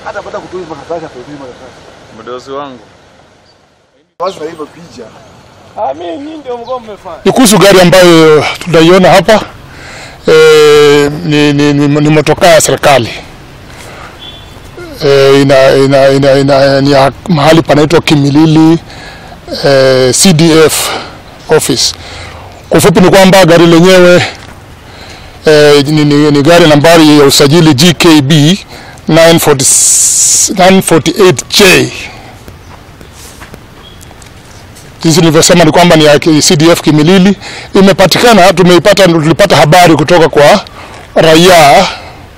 hata baada kutoa makaratasi atoe makaratasi. Mdozi wangu Basi na hivyo picha. Ah, mimi nyinyi ndio mko mmefanya. Ni kuhusu gari ambayo tunaiona hapa e, ni, ni, ni, ni motokaa ya serikali e, ina, ina, ina, ina, ni ya mahali panaitwa Kimilili e, CDF office. Kwa ufupi ni kwamba gari lenyewe e, ni, ni, ni gari nambari ya usajili GKB 940 948J jinsi nilivyosema ni kwamba ni ya CDF Kimilili. Imepatikana, tumeipata, tulipata habari kutoka kwa raia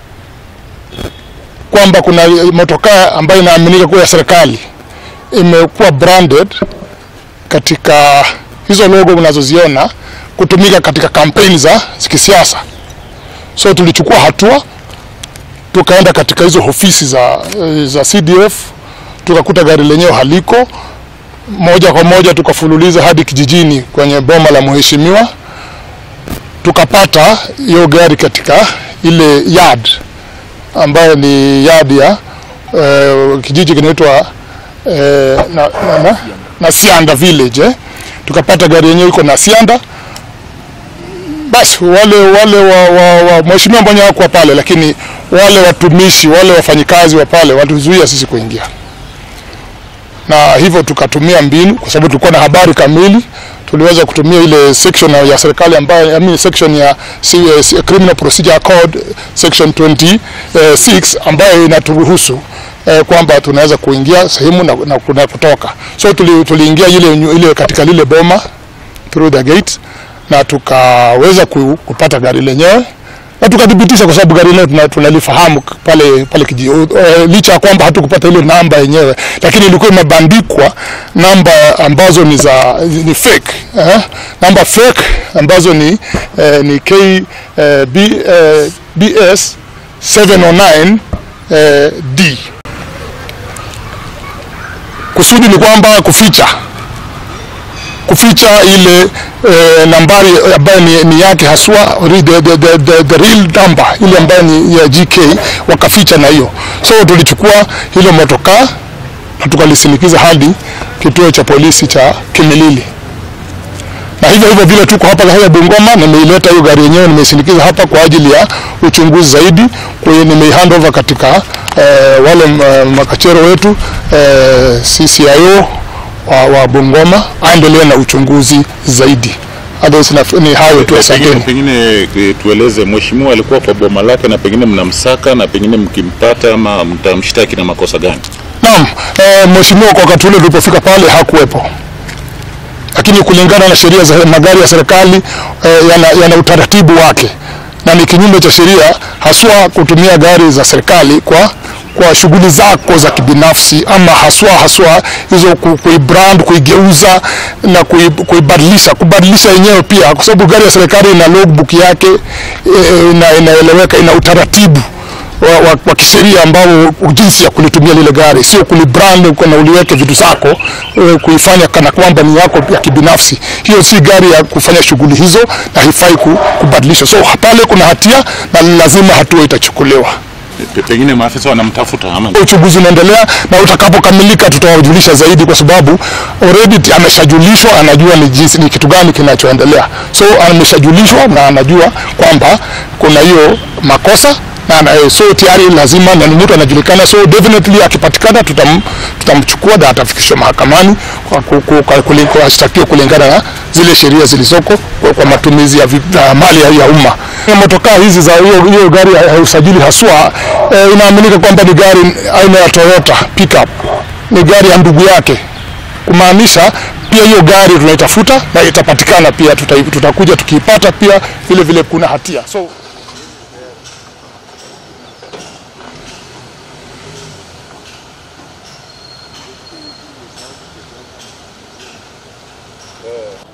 kwamba kuna motokaa ambayo inaaminika kuwa ya serikali imekuwa branded katika hizo logo unazoziona kutumika katika kampeni za kisiasa. So tulichukua hatua, tukaenda katika hizo ofisi za, za CDF tukakuta gari lenyewe haliko moja kwa moja tukafululiza hadi kijijini kwenye boma la mheshimiwa, tukapata hiyo gari katika ile yard ambayo ni yard ya uh, kijiji kinaitwa uh, na, na, na, Nasianda village eh. Tukapata gari yenyewe iko Nasianda. Basi wale wale wa, wa, wa mheshimiwa mwenye hakuwa pale, lakini wale watumishi wale wafanyikazi wa pale walituzuia sisi kuingia na hivyo tukatumia mbinu, kwa sababu tulikuwa na habari kamili. Tuliweza kutumia ile section ya serikali ambayo, I mean, section ya CS Criminal Procedure Code section 26 ambayo inaturuhusu eh, kwamba tunaweza kuingia sehemu na, na, na kutoka. So tuli, tuliingia ile, ile katika lile boma through the gate na tukaweza ku, kupata gari lenyewe na tukathibitisha kwa sababu gari lenyewe tunalifahamu pale pale kijiji uh, licha ya kwamba hatukupata ile namba yenyewe, lakini ilikuwa imebandikwa namba ambazo ni za ni fake eh? namba fake ambazo ni eh, ni K eh, B, eh, BS 709 eh, D. Kusudi ni kwamba kuficha kuficha ile e, nambari ambayo ni, ni yake haswa the, the, the, the, the real number ile ambayo ni ya GK wakaficha na hiyo. So tulichukua hilo motokaa na tukalisindikiza hadi kituo cha polisi cha Kimilili, na hivyo hivyo vile tuko hapa hapa Bungoma, nimeileta hiyo gari yenyewe nimeisindikiza hapa kwa ajili ya uchunguzi zaidi. Kwa hiyo nimeihand over katika eh, wale makachero wetu eh, CCIO wa, wa Bungoma aendelee na uchunguzi zaidi. Otherwise ni hayo tu, asanteni. Pengine tueleze, mheshimiwa alikuwa kwa boma lake na pengine mnamsaka na pengine mkimpata ama mtamshtaki na makosa gani? Naam, e, mheshimiwa kwa wakati ule tulipofika pale hakuwepo, lakini kulingana na sheria za magari ya serikali e, yana, yana utaratibu wake na ni kinyume cha sheria haswa kutumia gari za serikali kwa kwa shughuli zako za kibinafsi ama haswa haswa hizo kuibrand kuigeuza na kuibadilisha kubadilisha yenyewe pia, kwa sababu gari ya serikali ina logbook yake e, ina, inaeleweka, ina utaratibu wa, wa, wa kisheria ambao jinsi ya kulitumia lile gari, sio kulibrand na uliweke vitu zako e, kuifanya kana kwamba ni yako ya kibinafsi. Hiyo si gari ya kufanya shughuli hizo na haifai kubadilishwa. So pale kuna hatia na lazima hatua itachukuliwa. Pengine maafisa wanamtafuta ama uchunguzi unaendelea, na utakapokamilika tutawajulisha zaidi, kwa sababu already ameshajulishwa, anajua ni jinsi ni kitu gani kinachoendelea. So ameshajulishwa na anajua kwamba kuna hiyo makosa na, na so tayari lazima na mtu anajulikana, so definitely akipatikana tutam, tutamchukua na atafikishwa mahakamani kwa ashtakiwa kulingana na zile sheria zilizoko kwa, kwa matumizi ya, ya mali ya, ya umma. Motokaa hizi za hiyo gari ya usajili haswa e, inaaminika kwamba ni gari aina ya Toyota pickup, ni gari ya ndugu yake, kumaanisha pia hiyo gari tunaitafuta na itapatikana pia, tuta, tutakuja tukiipata pia vile vile kuna hatia so Eh.